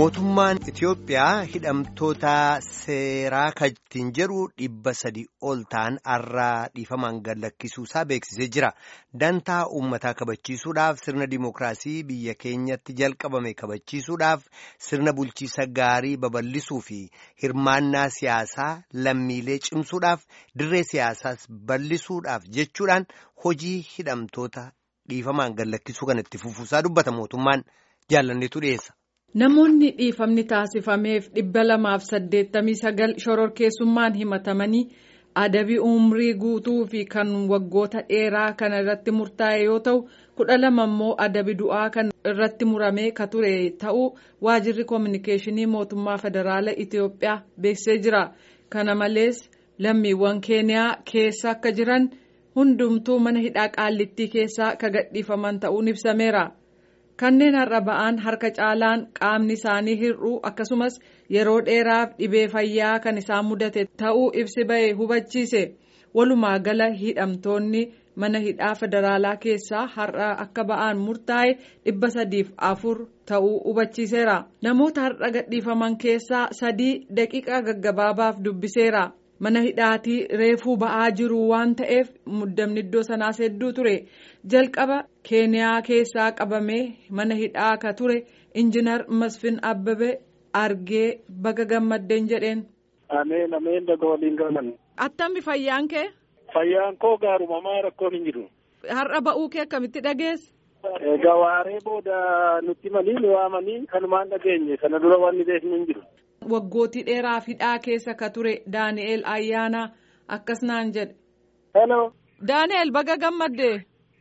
Mootummaan Itiyoophiyaa hidhamtoota seeraa kan ittiin jedhu dhibba sadi ol ta'an har'aa dhiifamaan gad lakkisuusaa beeksisee jira. Dantaa uummataa kabachiisuudhaaf sirna dimookiraasii biyya keenyatti jalqabame kabachiisuudhaaf sirna bulchiisa gaarii babal'isuu fi hirmaannaa siyaasaa lammiilee cimsuudhaaf dirree siyaasaas bal'isuudhaaf jechuudhaan hojii hidhamtoota dhiifamaan gad lakkisuu kan itti fufuusaa dubbata mootummaan jaallanneetu dhiyeessa. Namoonni dhiifamni taasifameef dhibba lamaaf saddeettamii sagal shororkeessummaan himatamanii adabii umrii guutuu fi kan waggoota dheeraa kan irratti murtaa'e yoo ta'u kudha lama immoo adabii du'aa kan irratti muramee ka ture ta'uu waajirri koominikeeshinii mootummaa federaalaa Itiyoophiyaa beeksisee jira. Kana malees lammiiwwan keeniyaa keessa akka jiran hundumtuu mana hidhaa qaallittii keessaa ka gadhiifaman ta'uun ibsameera. kanneen har'a ba'an harka caalaan qaamni isaanii hir'uu akkasumas yeroo dheeraaf dhibee fayyaa kan isaan mudate ta'uu ibsi ba'e hubachiise walumaa gala hidhamtoonni mana hidhaa federaalaa keessaa har'a akka ba'an murtaa'e dhibba sadiif afur ta'uu hubachiiseera namoota har'a gadhiifaman keessaa sadii daqiiqaa gaggabaabaaf dubbiseera. mana hidhaatii reefuu ba'aa jiru waan ta'eef muddamni iddoo sanaas hedduu ture jalqaba keeniyaa keessaa qabamee mana hidhaa ka ture injinar masfin abbabe argee baga gammaddeen jedheen. ameen ameen daga waliin galan. attambi fayyaan kee. fayyaan koo gaaruma maa rakkoon hin jiru. har'a ba'uu kee akkamitti dhageesse. egaa waaree booda nutti manii ni waamanii kanumaan dhageenye sana dura wanni beeknu hin jiru. waggootii dheeraaf hidhaa keessa ka ture daani'el ayyaanaa akkas naan jedhe. hello. daani'el baga gammaddee.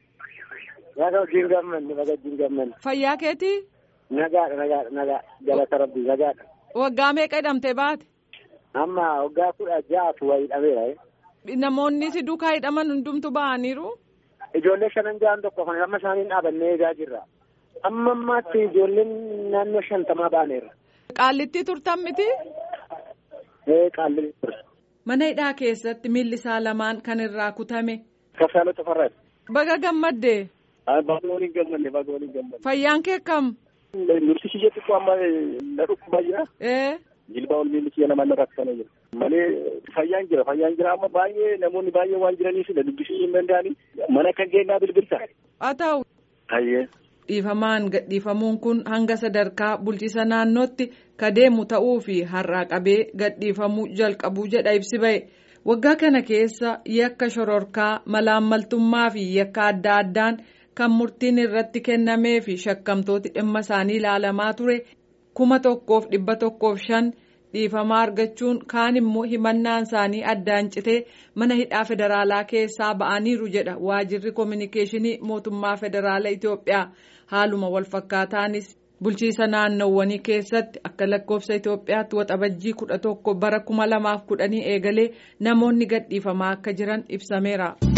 naga wajjin gammanne naga wajjin gammanne. fayyaa keetii. nagaadha nagaadha nagaa galata rabbii nagaadha. waggaa meeqa hidhamtee baate. amma waggaa kudha ja'atu waa hidhameera. namoonni si duukaa hidhaman hundumtu ba'aniiru. ijoollee shanan ja'an tokko kan amma isaaniin dhaabannee eegaa jirra. amma ammaatti ijoolleen naannoo shantamaa ba'aneera. Qaallittii turtan miti. Ee qaallittii ture. Mana hidhaa keessatti miilli isaa lamaan kan irraa kutame. Kaffaalota farraati. Baga gammaddee. Baga waliin gammanne baga waliin gammanne. Fayyaan kee akkam. Nurti kiyya xiqqoo amma na dhukkubaa jira. Ee. Jilbaa ol miilli kiyya namaan rakkisanii jira. Malee fayyaan jira fayyaan jira amma baay'ee namoonni baay'ee waan jiraniif dubbisuu hin danda'anii mana kan geennaa bilbilta. Haa ta'u. Hayyee. dhiifamaan gadhiifamuun kun hanga sadarkaa bulchiisa naannootti ka deemu ta'uu fi har'aa qabee gadhiifamuu jalqabuu jedha ibsi ba'e waggaa kana keessa yakka shororkaa malaammaltummaa fi yakka adda addaan kan murtiin irratti kennamee fi shakkamtooti dhimma isaanii ilaalamaa ture kuma tokkoof dhibba tokkoof shan dhiifamaa argachuun kaan immoo himannaan isaanii addaan citee mana hidhaa federaalaa keessaa ba'aniiru jedha waajirri koominikeeshinii mootummaa federaalaa Itiyoophiyaa. haaluma walfakkaataanis bulchiisa naannowwanii keessatti akka lakkoofsa Itoophiyaatti waxabajjii kudha tokko bara kuma lamaaf kudhanii eegalee namoonni gadhiifamaa akka jiran ibsameera.